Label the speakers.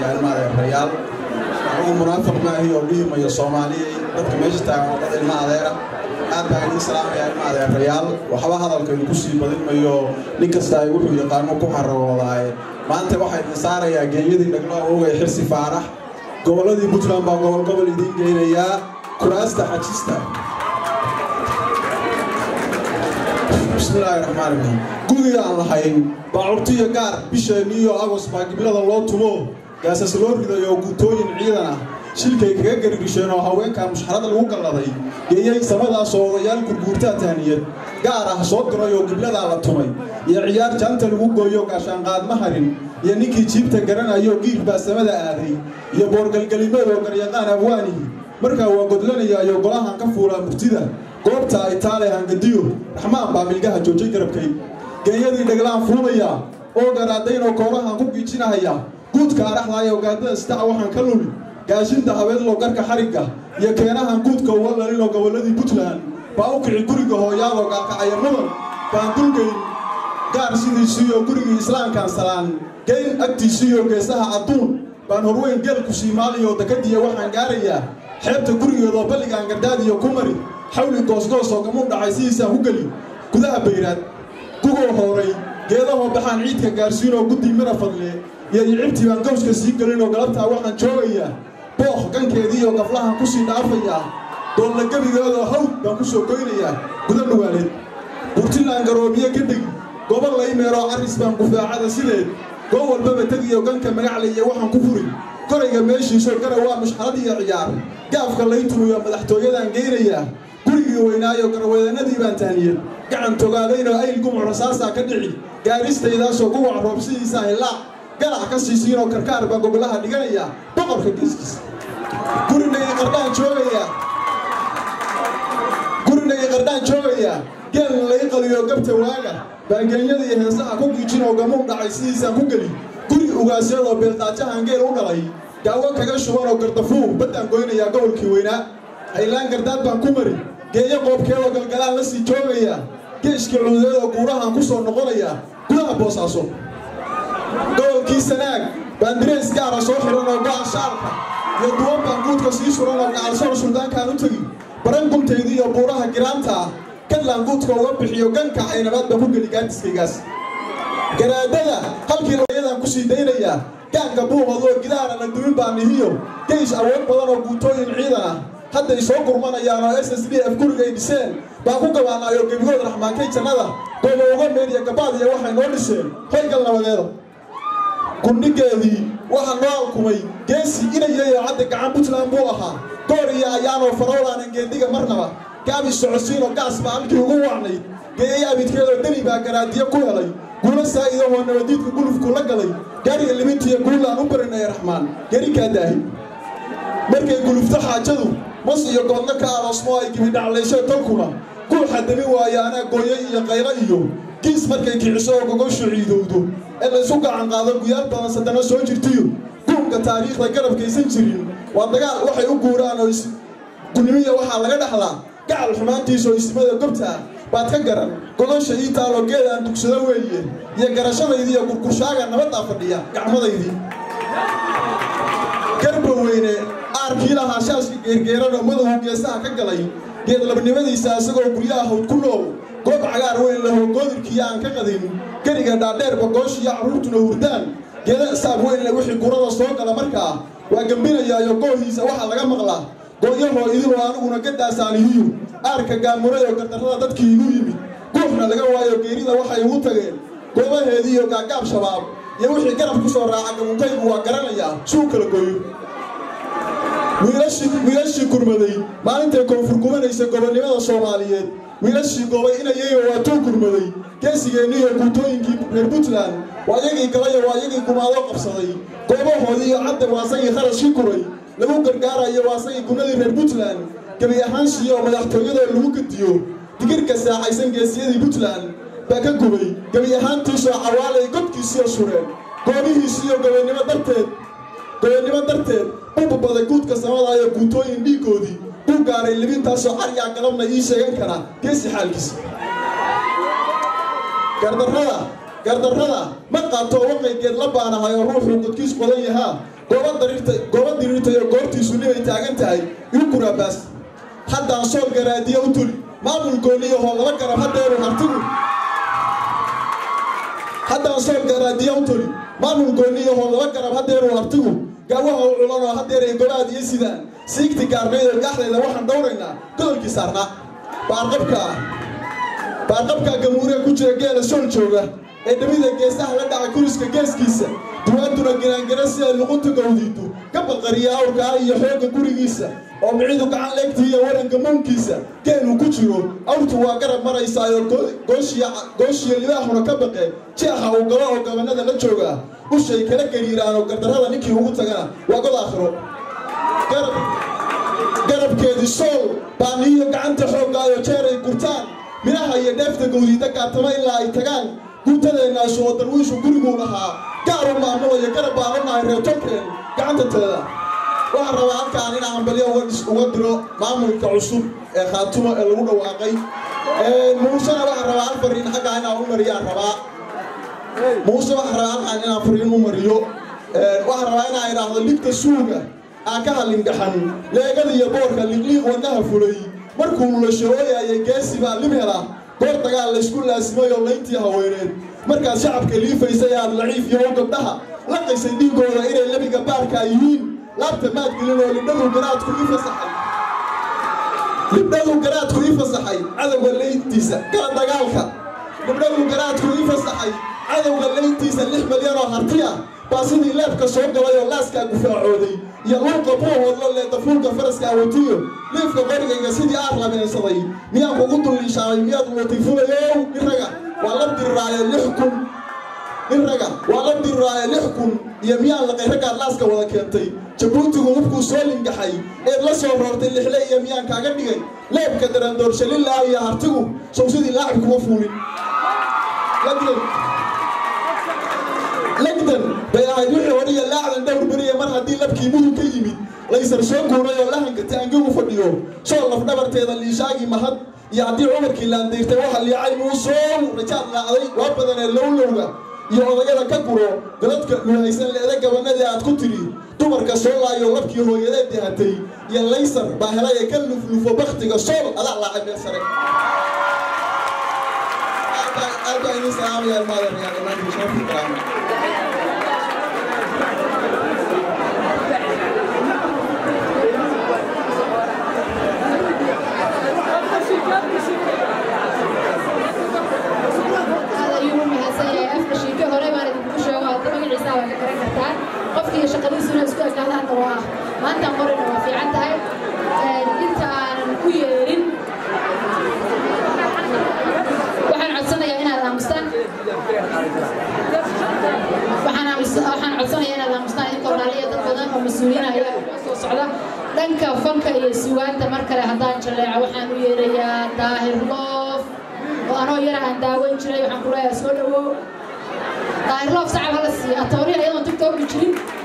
Speaker 1: ilmaadeerayaal anigu munaafiq maahi oo dhihimayo soomaaliyay dadka meesha taagan oo dad ilma adeera aad baan idiin salaamayaa ilma adeerayaal waxba hadalkaynu ku sii badin mayo nin kasta ay wuxuu yaqaano ku xaragoodaay maanta waxaa idin saarayaa geeyadii dhaglo awogay xirsi faarax gobolladii puntland baa gobol gobol idiin geynayaa kuraasta xajista bismillaahi raxmaan raxiim gudii aan lahayn baacurtiyo gaar bisheenni iyo agos baa giblada loo tumo gaasas loo ridayo guutooyin ciidan ah shilkay kaga garirisheen oo haweenkaa mushxarada lagu galladay geeyay samadaasoo odayaal gurguurtaa tahniyad gaar ah soo diray oo gibladaa la tumay iyo ciyaar jaanta lagu gooyo gaashaanqaadma harin iyo ninkii jiibta garanayo giir baa samada aaday iyo boorgalgelimeed oo garyaqaan abwaanihi markaa waa godlanayaayo golahan ka fuulaa murtida goobta ay taale hangadiyo raxmaan baa milgaha joojay garabkay geeyadii dhaglaan fuulaya oo garaadaynoo koorahan ku giijinahaya guudka araxdaayoo gaadada sitaca waxaan ka luli gaashinta habeedloo garka xarigga iyo keenahan guudka uga lalinoo gobolladii puntland baa u kici guriga hooyaadoo gaalkacaya mudan baan dulgayn gaar sidiisiiyo gurigii islaamkaan salaan geyn agtiisiiyo geesaha adduun baan horweyn geelku siimaaliyo dakadiya waxaan gaarayaa xeebta gurigeedoo balligaan gardhaadiyo ku mari xawli goosgoosoo gamuu dhacay sidiisaan ku geli gudaha bayraad gugoo hooray geedahoo baxaan ciidka gaarsiinoo guddi mira fadle iyo icibtii baan gawska sii gelinoo galabtaa waxaan joogayaa booq gankeedii iyo gaflahan ku sii dhaafayaa doolla gebigeedoo hawd baan ku soo goynayaa guda dhuwaaleed burtilaan garoobiye ka degi gobo laymeeroo carris baan gufaacada sideed goo walbaba tegiyo ganka magacle iyo waxaan ku furi korayga meeshiisoo gara waa mushxarad iyo ciyaar gaafka laytumiyo madaxtooyadaan geynayaa gurigii weynaayo garweedanadii baan tahniyad gacan togaadaynoo ayl gumuc rasaasaa ka dhici gaaristaydaasoo guwac roobsidiisaa hillaac galac ka siisiinoo karkaar baa gogolaha dhiganayaa boqorka geeskiisa gurinagii qardhaan joogayaa gurinagii qardhaan joogayaa geelna lai qaliyo gabta waaga baangeenyada iyo heesaha ku giijinoo gamuu dhacay sidiisaan ku geli guri ugaasyadoo beeldaajahan geel u dhalay gaawo kaga shubanoo gardafuu baddaan goynayaa gobolkii weynaa haylaan gardaad baan ku mari geeyo qoobkeedoo galgalaan la sii joogayaa geeshkii cududeedoo guurahan ku soo noqonayaa gudaha boosaaso gobolkii sanaag baan direys gaara soo xihan oo go'an shaalka iyo duwan baan guudka sii suran oo gacalsoor suldaankaan u tegi baran guntaydii iyo buuraha giraanta ah kadlaan guudka uga bixiyo ganka aynabaad baan ku geli gaadiskaygaas garaadada halkii layadan ku sii daynayaa gaanka buuqadoo gidaara la dumin baa nihiyo geysh awood badan oo guutooyin ciidan ah hadday soo gurmanayaan oo s s d f gurigay dhiseen baan ku gabaanaayo gebigood raxmaankay jannada gooba uga meeniya gabaadiya waxay noo dhiseen hoygal nabadeeda gundhigeedii waxaa noo alkumay geesi inayayo cadda gacan puntland buu ahaa goor iyo ayaanoo faroolaanan geediga marnaba gaabi socodsiinoo gaas baa halkii ugu wacnayd geeyay abidkeedoo deni baa garaadiyo ku helay guula saa'idahoo nabadiidka gulufku la galay gaariga limintiiyo guulaan u barinaya raxmaan gerikaa daahi markay gulufto xaajadu mas iyo goodna ka aroosmo ay gibidhaclaysho tolkuna guuxa dami waayo anaa gooyo iyo qaylo iyo giis markay kiciso oo gogoshu ciidowdo ee laysu gacan qaado guyaal badan saddana soo jirtiyo guunka taariikhda garabkaysan jirin waa dagaal waxay u guuraan oo gunimiya waxaa laga dhaxlaa gacal xumaantiisaoo ismada gobtaa baad ka garan gogosha ii taalo geedaan dugsado weeye iyo garashadaydii iyo gurgurshaaga nabaddaa fadhiya gacmadaydii garba weyne aarkii lahaa shaaska geergeeranoo madahu geesaha ka galay geedlabnimadiisa isagoo guryaha hawd ku nool goob cagaar weyn lahoo goodirkii aan ka qadin geriga dhaadheerba gooshiyo carruurtuna hurdaan geeda saab weynle wixii gurada soo gala markaa waa gembinayaayo goohiisa waxaa laga maqlaa gooyahoo idiloo aniguna gadaasaanihiyu aarka gaamuray oo gardarrada dadkii igu yimid guuxna laga waayo geerida waxay ugu tageen goobaheedii iyo gaagaab shabaab iyo wixii garab ku soo raaca gamunkaygu waa garanayaa suu kala gooyo wiilashii gurmaday maalintay koonfur gubanaysa gobonnimada soomaaliyeed wiilashii gobay inayayo waa tuu gurmaday geesigeenni iyo guutooyinkii reer puntland waa yagii galayo waa yagii gumaado qabsaday goobahoodii iyo cadda waasagii kharashkii kuray lagu gargaarayo waasagii gunadii reer puntland gebi ahaanshiii oo madaxtooyadoo lagu gediyo digirka saaxaysan geesiyadii puntland baa ka gubay gebi ahaantiisoo cawaalay godkiisiyo sureen goobihiisiiyo gobonnimo darteed gobonnimo darteed bubabaday guudka samadaayo guutooyin dhiiggoodii buu gaaray libintaasoo caryaa galabna ii sheegan kara geesi xaalkiisa gardarrada gardarrada ma qaato waqaygeed la baanahay oo ruuxuu godkiis qodan yahaa gooba diriirta iyo goortiisu libay taagan tahay iukuraabaas haddaan sool garaadiya u tuli maamul gooniyahoo laba garab haddeeru hartigu haddaan sool garaadiya u tuli maamul gooniyahoo laba garab haddeeru hartigu gaawaha u culanoo haddeer ay gobaad iyo sidaan siigti gaarnayda gaxdayda waxaan dhowraynaa godolkii saarnaa baarqabkaa baarqabkaa gamuuriga ku jira geela sool jooga ee dhamida geesaha la dhacay kuriska geeskiisa duwaantuna giraangara si ay luqunta gawdiidu ka baqariya awrkaa iyo xoogga gurigiisa oo micidu gacan leegtii iyo waranka muunkiisa geeluu ku jiro awrtu waa garab maraysaayo gooshiya libaahuna ka baqeen jeexa uu galo oo gabanada la joogaa ushay kala gariiraanoo gardarrada ninkii ugu tagana waa god aakhiro garabkeedii sool baaniyo gacanta xooggaayo jeeray gurtaan midhaha iyo dheefta gawdiida gaatama ilaa ay tagaan guutadeennaas oo darwiishu guriguu lahaa gaar u maamulayo garab baan u nahay reertolkeen gacanta teeda waxaan rabaa halkaan in ambalyo uga diro maamulka cusub ee khaatumo ee lagu dhawaaqay muusena waxaan rabaa hal fariin xaggaa inaan u mariyaan rabaa muuse waxaan rabaa halkaan inaan fariin u mariyo waxaan rabaa inaan idhaahdo ligta suuga aan ka halindhaxan leegada iyo boorka liqliiq wadnaha fulay markuu lulasho ooyaayay geesi baa lib hela goor dagaal laysku laasimay oo layntii haweeneed markaad shacabka liifaysay aad laciif iyo u gabdhaha laqaysay dhiigooda inay lebiga baarkaa yihiin laabta maadgelin oo libdhadu garaadku ii fasaxay libdhadu garaadku ii fasaxay cadowga layntiisa kala dagaalka libdhadu garaadku ii fasaxay cadowga layntiisa lix milyan oo harti ah baa sidii leebka soo galay oo laaskaa gufaacooday iyo luuqa buuhoodlo leedafuulka faraska awatiyo liifka qorigayga sidii aar labeensaday miyaan kugu dulliishaamay miyaad lutiifulayow nin raga waa la diriraaye lix kun nin raga waa la diriraaye lix kun iyo miyaan laqay raggaad laaska wada keentay jabuutigu hubkuu soo lingaxay eed la soo roortay lixle iyo miyaan kaaga dhigay leebka darandoorshalilaah iyo hartigu sow sidii laacib kuma fuulin legdan bay ahayd wixii hore iyo laacdan dhowr beriya mar haddii labkii mudug ka yimid laysar soo guuray oo lahanka taangigu fadhiyo soo lafdhabarteeda liishaagii mahad iyo haddii cumarkii laandayrtay waxa liicay muusow rajaad laacday waa badanee lowlowga iyo odayada ka guro galadka luhaysan leeda gabanadii aad ku tidhi dumarka soo laayo labkii hooyadeed dahatay iyo laysar baa helay ee ka luflufo baktiga sool adaa laacay meel sare aad baa idin salaamaya ilmaada reyaal imaanka sharafi karaama
Speaker 2: qofkii shaqadiisuna isku ekaada hadda waa maanta qorina waa fiican tahay inta aanan ku yeerin waxaan codsanayaa inaad aamustaan waxaan codsanayaa inaad aamustaan inkoo dhaliya dad badan oo mas-uuliyiin ayaa soo socda dhanka fanka iyo sugaanta mar kale haddaan jaleeco waxaan u yeerayaa daahir loof oo anoo yara aan daaweyn jiray waxaan ku leeyahay soo dhawow daahir loof sacab hala siiya atooriya iyadoon tiktoki jirin